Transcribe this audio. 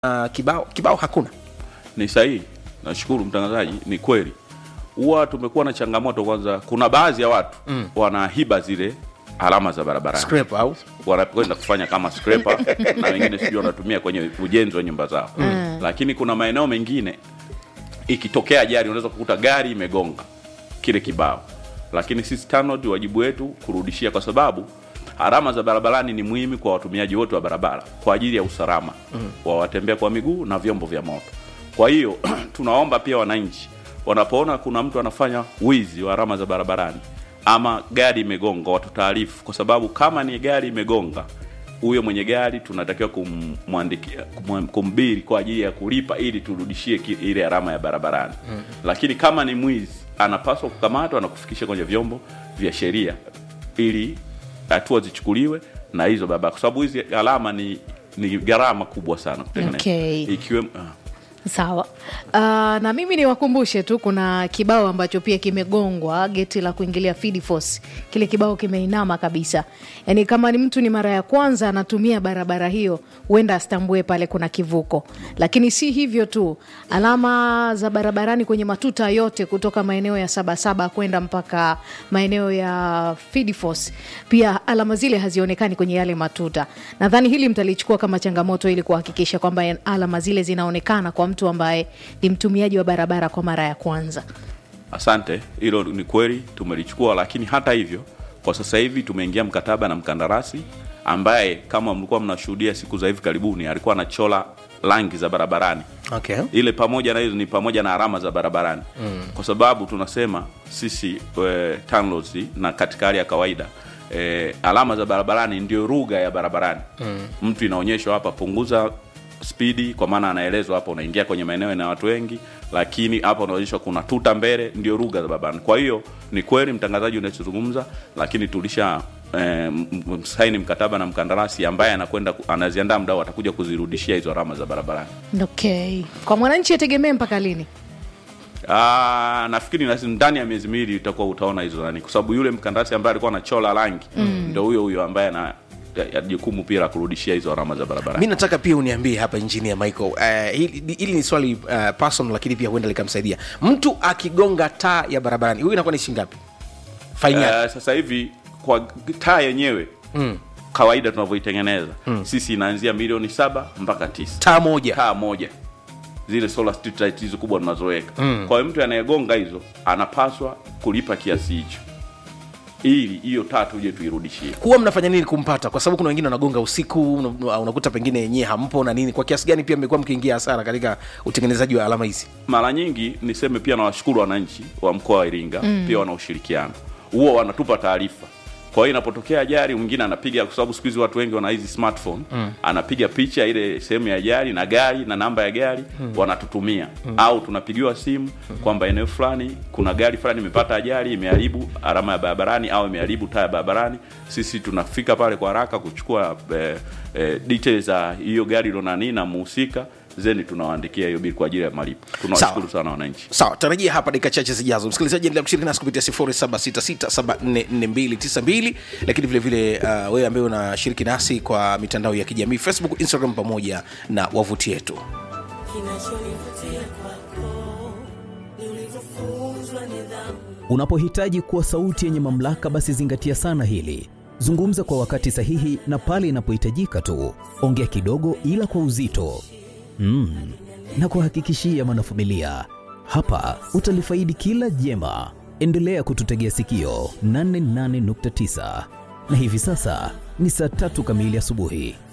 uh, kibao kibao hakuna Ni sahihi, nashukuru mtangazaji, ni kweli. Huwa tumekuwa na changamoto. Kwanza, kuna baadhi ya watu mm. wanahiba zile alama za barabarani scrape au wanakwenda kufanya kama scraper na wengine sijui wanatumia kwenye ujenzi wa nyumba zao mm. Lakini kuna maeneo mengine ikitokea ajali unaweza kukuta gari imegonga kile kibao, lakini sisi TANROADS wajibu wetu kurudishia, kwa sababu alama za barabarani ni muhimu kwa watumiaji wote wa barabara kwa ajili ya usalama mm. wa watembea kwa miguu na vyombo vya moto. Kwa hiyo tunaomba pia wananchi wanapoona kuna mtu anafanya wizi wa alama za barabarani ama gari imegonga watutaarifu, kwa sababu kama ni gari imegonga huyo mwenye gari tunatakiwa kumwandikia kum, kumbiri kwa ajili ya kulipa ili turudishie ki- ile alama ya barabarani mm. Lakini kama ni mwizi anapaswa kukamatwa na kufikisha kwenye vyombo vya sheria ili hatua zichukuliwe na hizo barabara, kwa sababu hizi alama ni ni gharama kubwa sana kutengeneza Okay. ikiwemo ah. Sawa. Uh, na mimi niwakumbushe tu kuna kibao ambacho pia kimegongwa geti la kuingilia Feed Force. Kile kibao kimeinama kabisa, yaani kama ni mtu ni mara ya kwanza anatumia barabara hiyo, huenda astambue pale kuna kivuko. Lakini si hivyo tu, alama za barabarani kwenye matuta yote kutoka maeneo ya Sabasaba kwenda mpaka maeneo ya Feed Force, pia alama zile hazionekani kwenye yale matuta. Nadhani hili mtalichukua kama changamoto ili kuhakikisha kwamba alama zile zinaonekana kwa mtu ambaye ni mtumiaji wa barabara kwa mara ya kwanza. Asante, hilo ni kweli tumelichukua, lakini hata hivyo, kwa sasa hivi tumeingia mkataba na mkandarasi ambaye kama mlikuwa mnashuhudia siku za hivi karibuni alikuwa anachola rangi za barabarani okay. ile pamoja na hizo ni pamoja na alama za barabarani mm. kwa sababu tunasema sisi e, TANROADS na katika hali ya kawaida e, alama za barabarani ndio lugha ya barabarani mm. mtu inaonyeshwa hapa punguza spidi kwa maana anaelezwa hapa unaingia kwenye maeneo na watu wengi lakini hapa unaonyeshwa kuna tuta mbele ndio lugha za barabarani kwa hiyo ni kweli mtangazaji unachozungumza lakini tulisha eh, msaini mkataba na mkandarasi ambaye anakwenda ku- anaziandaa mdau atakuja kuzirudishia hizo alama za barabarani Okay. Kwa mwananchi ategemee mpaka lini? Ah, nafikiri nasi- ndani ya miezi miwili utakuwa utaona hizo nani, kwa sababu yule mkandarasi ambaye alikuwa anachola rangi mm. ndo huyo huyo ambaye ana ya- ya jukumu pia la kurudishia hizo alama za mi barabarani. nataka pia uniambie hapa engineer michael uh, hili, hili ni swali uh, personal lakini pia huenda likamsaidia mtu akigonga taa ya barabarani huyu inakuwa ni shingapi faini yake Uh, sasa hivi kwa taa yenyewe mm. kawaida tunavyoitengeneza mm. sisi inaanzia milioni saba mpaka tisa taa moja taa moja zile solar street light hizo kubwa tunazoweka mm. kwa hiyo mtu anayegonga hizo anapaswa kulipa kiasi hicho ili hiyo taa tuje tuirudishie huwa mnafanya nini kumpata kwa sababu kuna wengine wanagonga usiku una- unakuta pengine yenyewe hampo na nini kwa kiasi gani pia mmekuwa mkiingia hasara katika utengenezaji wa alama hizi mara nyingi niseme pia nawashukuru wananchi wa mkoa wa Iringa mm. pia wana ushirikiano huo wanatupa taarifa kwa hiyo inapotokea ajali mwingine anapiga kwa sababu siku hizi watu wengi wana hizi smartphone mm. anapiga picha ile sehemu ya ajali na gari na namba ya gari mm. wanatutumia mm. au tunapigiwa simu mm. kwamba eneo fulani kuna gari fulani imepata ajali imeharibu alama ya barabarani au imeharibu taa ya barabarani sisi tunafika pale kwa haraka kuchukua eh, eh, details za hiyo gari ilonani na muhusika zeni tunawaandikia hiyo bili kwa ajili ya malipo tunawashukuru sana wananchi sawa tarajia hapa dakika chache zijazo msikilizaji endelea kushiriki nasi kupitia 0766744292 lakini vile vile uh, wewe ambaye unashiriki nasi kwa mitandao ya kijamii facebook instagram pamoja na wavuti yetu Kinachonivutia kwako ni ulivyofunzwa nidhamu. Unapohitaji kuwa sauti yenye mamlaka, basi zingatia sana hili. Zungumza kwa wakati sahihi na pale inapohitajika tu. Ongea kidogo, ila kwa uzito mm. na kuhakikishia mwanafamilia, hapa utalifaidi kila jema. Endelea kututegea sikio 88.9 na hivi sasa ni saa tatu kamili asubuhi.